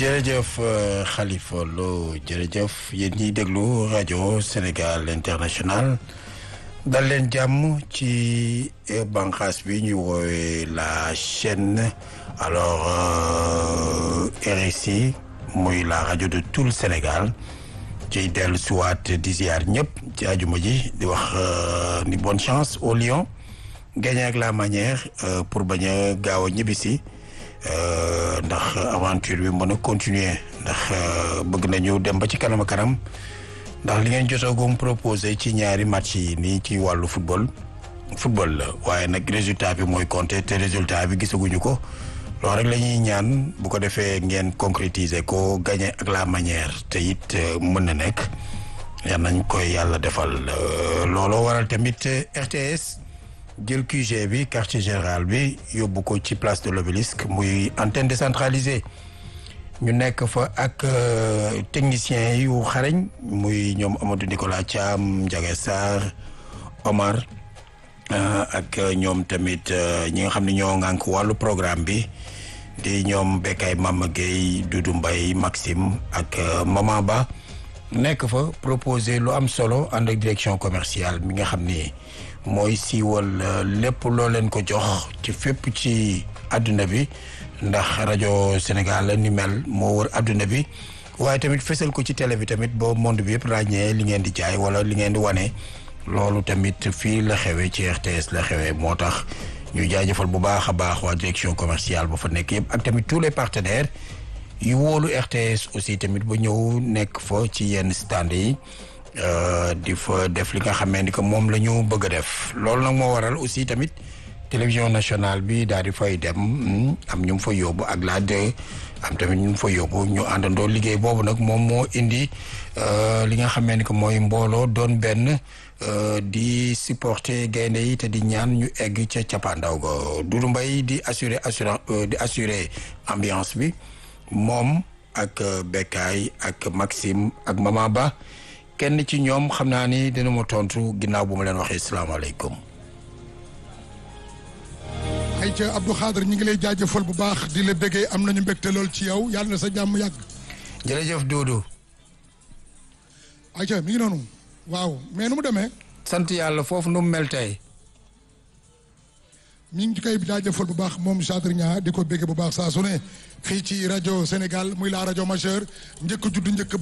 jërëjëf Khalifa Lo jërëjëf yéen ñiy déglu rajo Sénégal international dal leen jàmm ci bànqaas bi ñuy woowee la chaîne alors RSI muy la rajo de tout le Sénégal ciy dellu siwaat di ziar ñëpp ci ajuma ji di wax ni bonne chance au Lion gagné ak la manière pour bañ a gaaw a ñibbisi ndax aventure bi mën a continuer ndax bëgg nañu dem ba ci kanam a kanam ndax li ngeen jotoogum proposé ci ñaari match yi nii ci wàllu football football la waaye nag résultat bi mooy compter te résultat bi gisaguñu ko loolu rek la ñuy ñaan bu ko defee ngeen concrétiser ko gagné ak la manière te it mën na nekk yal nañ koy yàlla defal looloo waral tamit RTS jël QG bi quartier général bi yóbbu ko ci place de l'obélisque muy antenne décentralisée ñu nekk fa ak techniciens yu xarañ muy ñoom Amadou Nicolas Thiam Ndiaga Sarr Omar ak ñoom tamit ñi nga xam ne ñoo ŋànk wàllu programme bi di ñoom Bekay Mama Gueye Doudou Mbaye Maxime ak Maman Ba nekk fa proposé lu am solo ànd ak direction commerciale mi nga xam ni mooy siiwal lépp loo leen ko jox ci fépp ci àdduna bi ndax rajo Sénégal ni mel moo wër àdduna bi waaye tamit fesal ko ci télé bi tamit ba monde bi yëpp ràññee li ngeen di jaay wala li ngeen di wane loolu tamit fii la xewee ci RTS la xewee moo tax ñu jaajëfal bu baax a baax waa direction commerciale ba fa nekk yëpp ak tamit tous les partenaires yu wóolu RTS aussi tamit ba ñëw nekk fa ci yenn stand yi di fa def li nga xamee ni que moom la ñu bëgg a def loolu nag moo waral aussi tamit télévision nationale bi daal di fay dem am ñu fa yóbbu ak la de am tamit ñu fa yóbbu ñu àndandoo liggéey boobu nag moom moo indi li nga xamee ni que mooy mbooloo doon benn di supporter gaynde yi te di ñaan ñu egg ca cappaandaw ga Doudou Mbaye di assurer assurance di assurer ambiance bi moom ak Bekay ak Maxime ak Mama Ba kenn ci ñoom xam naa ni dina ma tontu ginnaaw bu ma leen waxee salaamaaleykum. ayca Abdou Khadre ñu ngi lay jaajëfal bu baax di la bëggee am nañu mbégte lool ci yow yàlla na sa jàmm yàgg. jërëjëf Doudou. ayca mi ngi noonu. waaw mais nu mu demee. sant yàlla foofu nu mu mel tey. mi ngi koy jaajëfal bu baax moom Khadre Niang di ko bëggee bu baax saa su ne fii ci rajo Sénégal muy la rajo majeure njëkk juddu njëkk